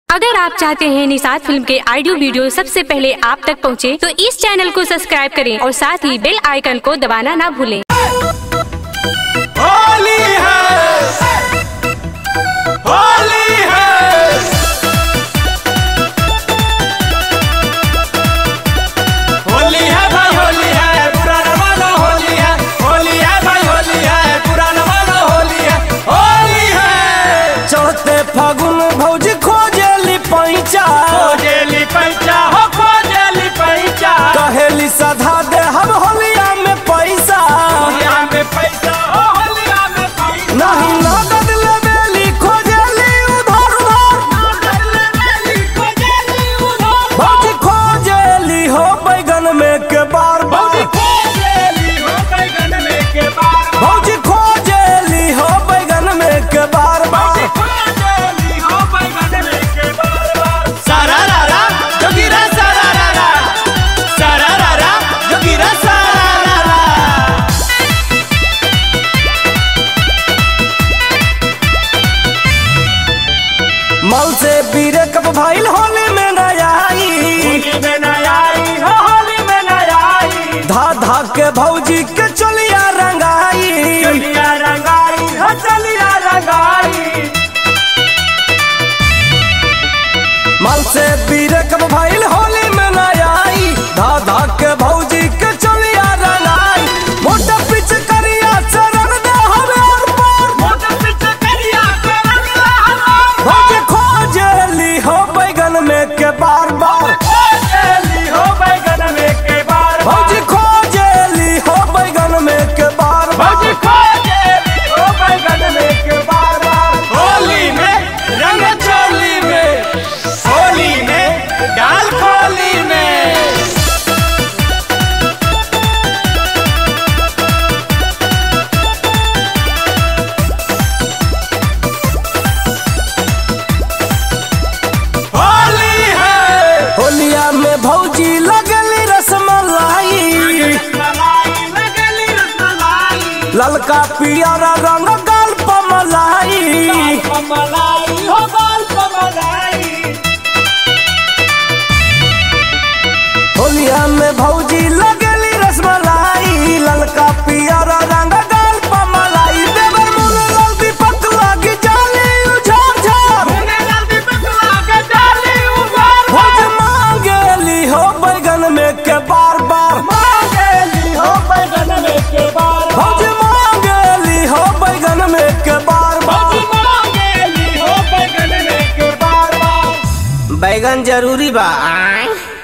अगर आप चाहते हैं निषाद फिल्म के ऑडियो वीडियो सबसे पहले आप तक पहुंचे, तो इस चैनल को सब्सक्राइब करें और साथ ही बेल आइकन को दबाना ना भूलें होली है होली है होली है भाई होली है पुराना वाला होली है होली है भाई होली है पुराना वाला होली है होली है चढ़ते फागुन भौजी खोजेली पैचा खोजेली पैसा हो खोजेली पैसा कहेली सधा दे हम होलिया में पैसा होलिया में पैसा हो होलिया में पैसा नहीं नगद लेवेली खोजेली उधार उधार भौजी खोजेली हो बैगन में के बार बार खोजेली हो बैगन में के बार भौजी खोजेली हो बैगन में के बार बार खोजेली हो बैगन में के बार बार सारा रा रा जोगिरा सारा रा रा सारा रा रा जोगिरा सारा रा रा मल से बीरे कब भाईल होली में न आई होली में न आई हो होली में न आई धा धा के भौजी के चलिया रंगाई चलिया रंगाई हो चलिया रंगाई मल से बीरे कब भाईल होली में न आई धा धा के भौजी के चलिया रंगाई मोटा पिच करिया चरण दे हमें और पार मोटर पीछे करिया के रंगला हमार भौजी खोजेली हो बैगन में के बार बार खोजेली हो बैगन में के बार भौजी खोजेली हो बैगन में के बार भौजी बार खोजेली हो बैगन में के बार बार होली में रंग चोली में होली में डाल खोली में होली है होलिया में भौजी लगली रसमलाई रसमलाई लगली रसमलाई ललका पियरा रंग गाल पमलाई मलाई हो बाल कमलाई होलिया में भौजी लगली रसमलाई ललका पियरा रंग गाल पमलाई देवर मुन लाल दीपक लागी जाली उझार झार मुने लाल दीपक लागे डाली उबार भौज मांगेली हो बैगन में के बार बार मांगेली हो बैगन में के बार भौज मांगेली हो बैगन में के बार बार मांगेली हो बैगन में के बार बार बैगन जरूरी बा